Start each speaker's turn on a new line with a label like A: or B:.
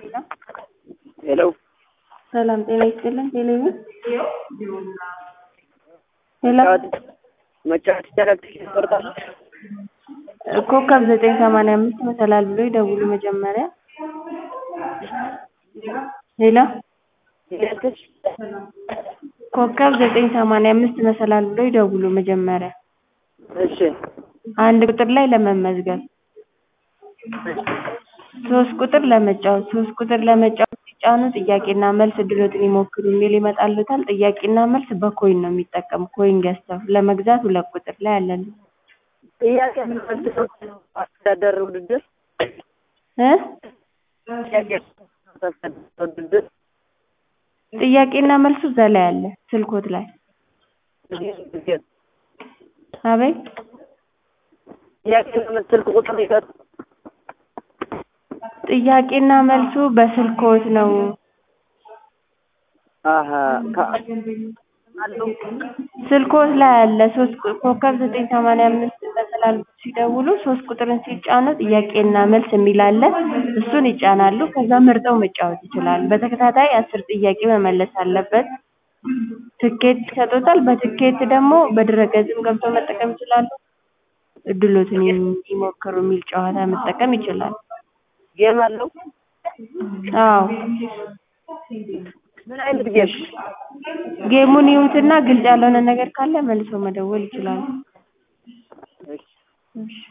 A: ሄሎ
B: ሰላም ጤና ይስጥልን። ቴሌቪዥን ሄሎ
A: መጫወት ይቻላል? ትኬት ትቆርጣለህ?
B: ኮከብ ዘጠኝ ሰማንያ አምስት መሰላል ብሎ ይደውሉ መጀመሪያ። ሄሎ
A: ያልከኝ
B: ኮከብ ዘጠኝ ሰማንያ አምስት መሰላል ብሎ ይደውሉ መጀመሪያ።
A: እሺ
B: አንድ ቁጥር ላይ ለመመዝገብ ሶስት ቁጥር ለመጫወት ሶስት ቁጥር ለመጫወት ሲጫኑ ጥያቄና መልስ እድሎትን ይሞክሩ የሚል ይመጣልዎታል። ጥያቄና መልስ በኮይን ነው የሚጠቀሙ ኮይን ገዝተው ለመግዛት ሁለት ቁጥር ላይ አለልዎ።
A: ጥያቄ አስተዳደር ውድድር
B: እ
A: ጥያቄ አስተዳደር ውድድር
B: ጥያቄና መልሱ እዛ ላይ አለ ስልክዎት ላይ አቤት
A: ጥያቄና መልስ ስልክ ቁጥር ይሰጥ
B: ጥያቄና መልሱ በስልክዎት ነው
A: አሀ አለው
B: ስልክዎት ላይ አለ ሶስት ቁ- ኮከብ ዘጠኝ ሰማንያ አምስት መሰላል ሲደውሉ ሶስት ቁጥርን ሲጫኑ ጥያቄና መልስ የሚል አለ እሱን ይጫናሉ ከዛ መርጠው መጫወት ይችላሉ በተከታታይ አስር ጥያቄ መመለስ አለበት ትኬት ይሰጥዎታል በትኬት ደግሞ በድረ-ገጽም ገብተው መጠቀም ይችላሉ እድልዎትን ይሞክሩ የሚል ጨዋታ መጠቀም ይችላሉ
A: ጌም አለው
B: አዎ
A: ምን አይነት ጌም
B: ጌሙን ይዩትና ግልጽ ያልሆነ ነገር ካለ መልሰው መደወል ይችላሉ
A: እሺ
B: እሺ